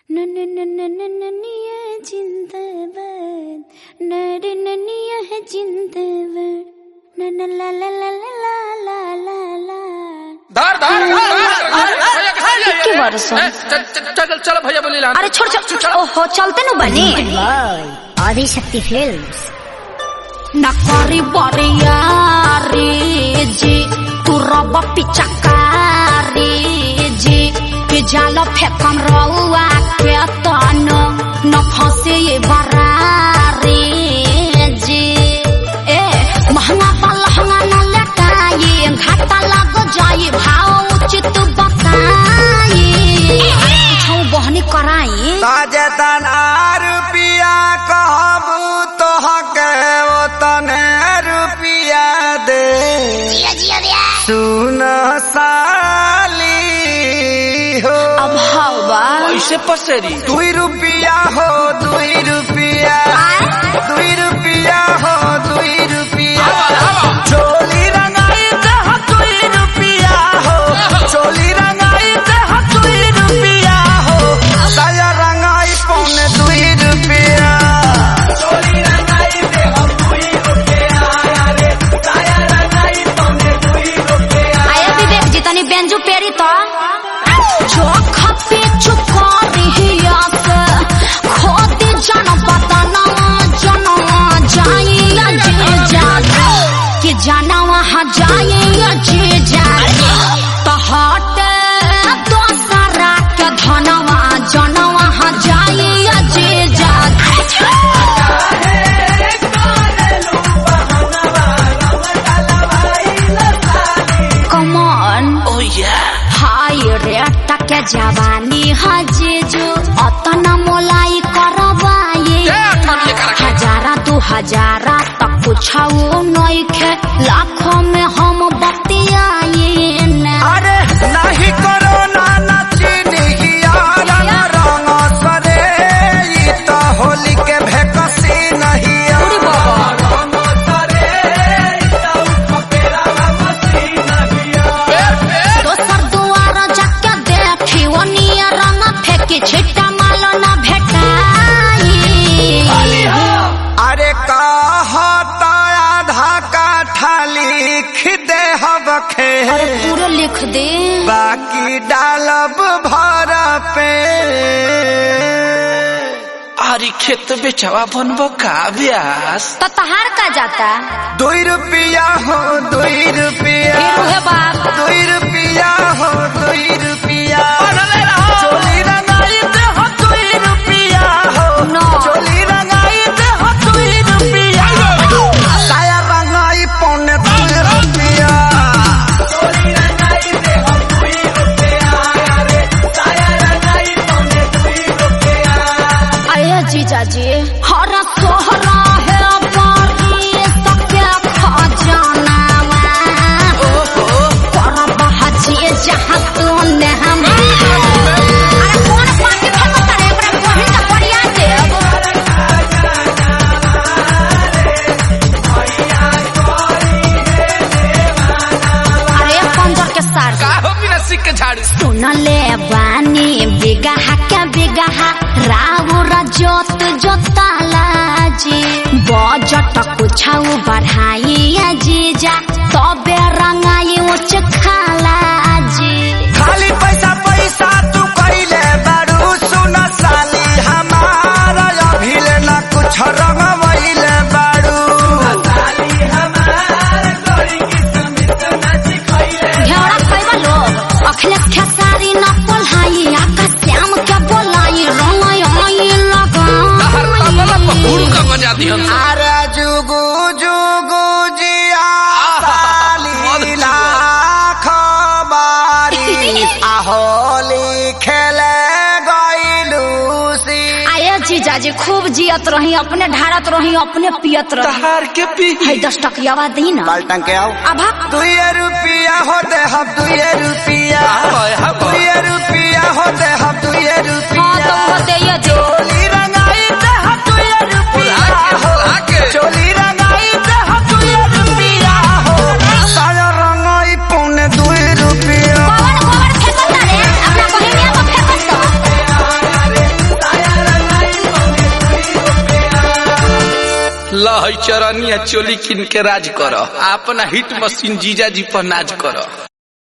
ननिया जिंदाबाद नरे ननिया है जिंदाबाद नन ला ला ला ला ला ला ला ला धर धर धर, धर, धर, भैया कहाँ जा कितने रहे हैं? वर्षों? ए, चल चल चल चल भैया बोली ला अरे छोड़ छोड़ ओहो चलते नु बनी आदिशक्ति फिल्म्स नकरी बरियारी जी तू रब पिचकारी जी कि जाल फेकम रउआ के तन न फंसे ये बरारी जी ए महंगा पा लहंगा न लटाई घाटा लग जाई भाव उचित बताई छौ बहनी कराई ताजतन आ रुपिया कहबू तोहके वो तने रुपिया दे सुन साली हो अब हवा ऐसे पसेरी दुई रुपिया हो दुई रुपिया दुई रुपिया हो दुई रुपिया चोली रंगाई दह दुई रुपिया हो चोली रंगाई दह दुई रुपिया हो दया रंगाई पौने दुई रुपिया चोली रंगाई दह दुई रुपिया रे दया रंगाई पौने दुई रुपिया आया विवेक जी तनी बेंजू पेरी तो जो खपे चुकारी हिया से खोदी जन बदना जनवा जाइया जे जागे कि जाना वहाँ जाइया जे जागे तो हट दोसरा के धनवा जन वहाँ जाइया जे जागे कमन ओ या हाय रे टके जवानी हजेजो अतना मोलाई करबाए ए, अठन्नी करा के। हजारा दू हजारा तक कुछाओ नइखे लाखों में हम बतियाए न अरे नहीं करो ना नचनिया रंग रंग सरे ई तो होली के भेकसी नहीं रंग सरे ई तो फपेरा मसी नहीं दोसर दुआर जाके देखी ओनिया रंग फेंकी छिट्टा मालो न भेटाई अरे कहता आधा काठा लिख दे हबखे अरे पूरे लिख दे बाकी डालब भर पे आरी खेत बेचवा बनबो का ब्यास तो तहार का जाता दुई रुपया हो दुई रुपया फिर उहे बाप दुई रुपया हो दुई रुपया चोली रंगाई दे हो दुई रुपया हो नो। चोली रंगाई दे हो दुई रुपया साया रंगाई पौने दुई रुपया चोली रंगाई दे हो दुई रुपया अरे साया रंगाई पौने दुई रुपया आया जीजा जी हर सोहरा है बारी सबके खजाना करब हजी जहाँ तू ने हम अरे कौन पानी फेंको तारे एकरा बहिन का बढ़िया देव अरे पंजर के सार का हो बिना सिक के झाड़ी सुनले बानी बिगहा के बिगहा राउर जोत जोताला जी बजट कुछाउ बढ़ाई जीजा तबे रंगाई उच खाला जी खाली पैसा पैसा तू कइले बारू सुन साली हमारा अभिले ना कुछ रंगवइले बारू साली हमारा कोई किस्मत ना सिखइले घेरा खैबा लोग अखिलेश खेसारी न पोल्हाई आकाश श्याम के बोलाई रंगाई आई हर कमला पहुड़ लगा का बजा दिहन से। अरे जुगु जुगु जिया साली लाख बारी आहोली खेले गइलू सी आये जीजाजी खूब जियत रही अपने ढारत रही अपने पियत रही तहार के पी है दस टकियावा दी ना बाल्टन के आओ अभा दुए रुपया हो दे हम दुए रुपया हाय, हाय। दुए रुपया हो दे हम दुए हाँ तो रुपया वो दे ये दे चोली रंगाई दे हम दुए रुपया हो आके चोली रंगाई दे हम दुए रुपया हो साया रंगाई पौने दुए रुपया कौन कौन फेंकता रे अपना बहिनिया को फेंकत लहई चरनिया चोली किन के राज कर अपना हिट मशीन जीजा जी पर नाज कर